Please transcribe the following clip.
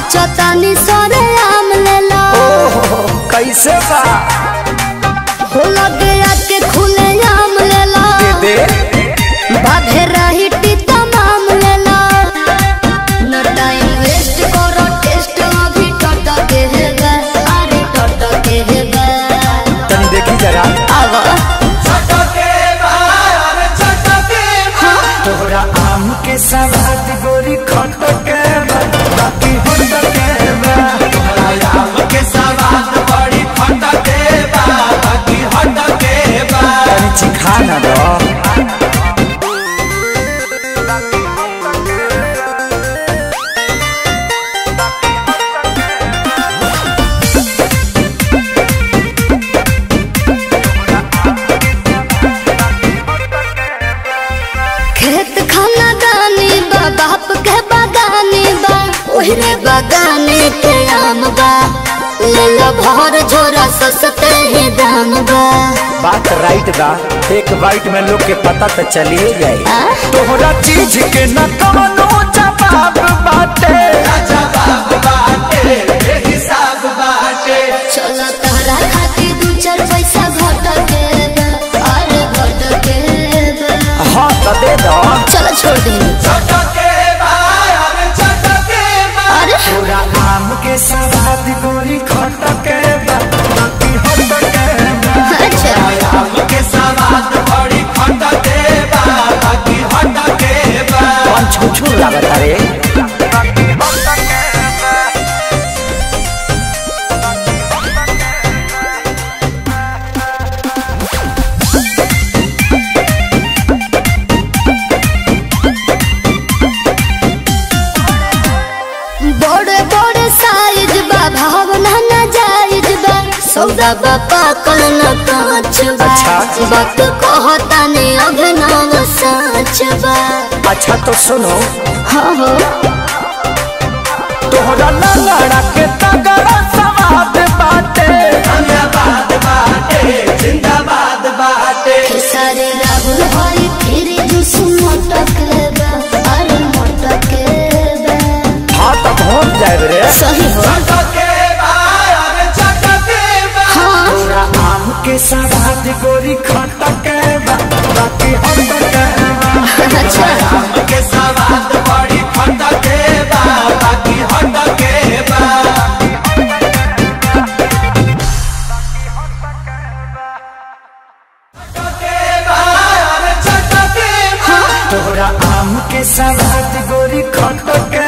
नाचो तानी सरे आम लेला ओहो कैसे बा हो लगे आके खुले आम लेला दे बाधे रही टीता माम लेला न टाइम वेस्ट करो टेस्ट अभी टट के है गा अरे टट के है गा तनी देखी जरा आवा तोहरा आम के सवाद गोरी खट के बा, बाकी होट के बा। तनी चिखा ना दो खेत खाना दानी बा बाप के बागानी बा ओहरे बागाने के आम बा ले लो भर झोरा सस्ते ही दाम बा बात राइट बा एक बाइट में लोग के पता तो चलिए जाए आ? तोहरा चीज के न कवनो जवाब बाटे चलो तारा खाती दू चार पैसा घट के बा, अरे घट के बा। हाँ तो दे दो चलो छोड़ दी अरे तोरा आम के सवाद गोरी खट के बा, बाकी होट के बा। अच्छा कौन छू छू लागत रे बड़े बड़े साइज बा भावना न जायज बा सौदा बा पाकल न कांच बा अच्छा। बात कहता ने अभिनव सच बा अच्छा तो सुनो हाँ हो तोहरा लंगड़ा के तगड़ा सवाद बाटे सारे राहुल हरी फिर जुस मोटक बा अरे मोटक बा हाँ तो पहुँच जाए रे सही हो हाँ तोरा आम के सवाद गोरी खट के बा, बाकी होट के बा। अच्छा तोरा आम के सवाद गोरी खट के